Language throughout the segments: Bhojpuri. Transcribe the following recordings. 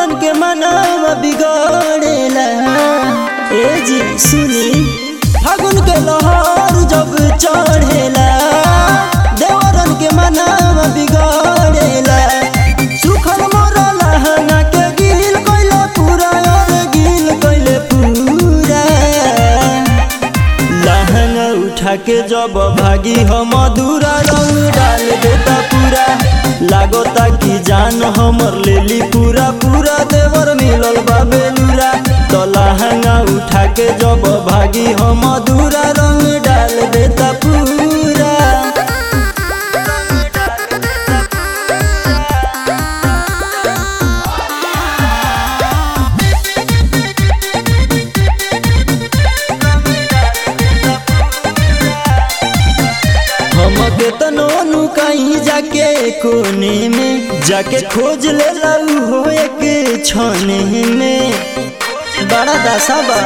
देवरन के मनवा बिगड़ेला ए जी सुनी फागुन के लहर जब चढ़ेला देवरन के मनवा बिगड़ेला सुखल मोरा लहंगा के गिल कइले पूरा और गिल कइले पूरा लहंगा उठा के जब भागी हम मधुरा रंग डाल देता पूरा लागोता कि जान हमर लेली पूरा पूरा देवर मिलल बा बेलूरा तो लहंगा उठा के जब भागी हम मधुरा रंग डाल देता पूरा हम केतनो नुकाई जाके कोने में जाके खोज ले लाऊ हो एक छने में बड़ा दशा बा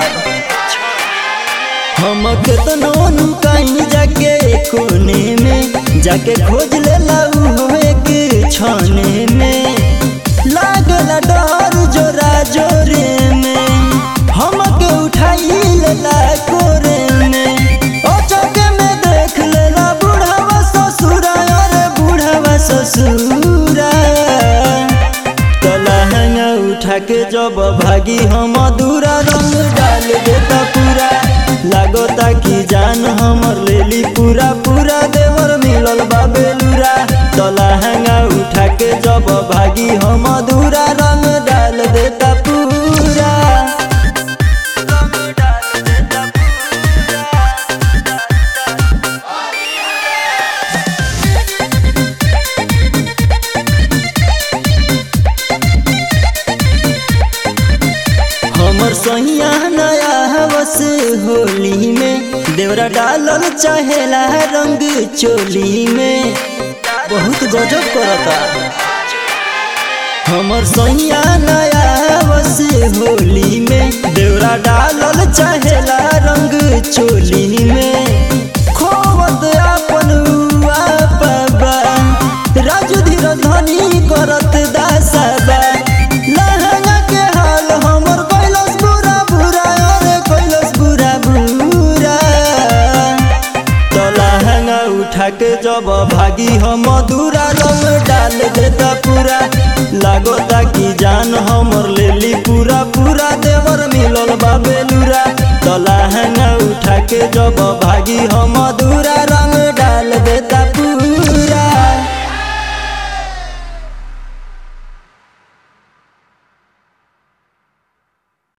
हम केतनो नुकाई जाके कोने में जाके खोज ले लाऊ हो एक छने में लागला डर जोरा जोरे में हमके उठाई लेला कोरे में ओ चौके में देख लेला बूढ़ावा ससुरा अरे बूढ़ावा ससुरा तो लहंगा उठा के जब भागी हम दूरा रंग डाल देता पूरा लागोता कि जान हमर लेली पूरा पूरा देवर मिलल बा बेलूरा तो लहंगा उठा के जब भागी हम दूरा रंग डाल देता पूरा हमर सैया नया हवस होली में देवरा डालल चाहेला रंग चोली में बहुत गजब करता हमर सैया नया हवस होली में देवरा डालल चाहेला रंग चोली में खोवत अपन उआ पबा राजू धीर धनी करत दासबा लहंगा के हाल हमर कैलस बुरा बुरा अरे कैलस बुरा बुरा तो लहंगा उठा के जब भागी हम दूरा रंग डाल देता पूरा लागोता कि जान हमर लेली पूरा पूरा देवर मिलल बा बेलूरा तो लहंगा उठा के जब भागी हम दूरा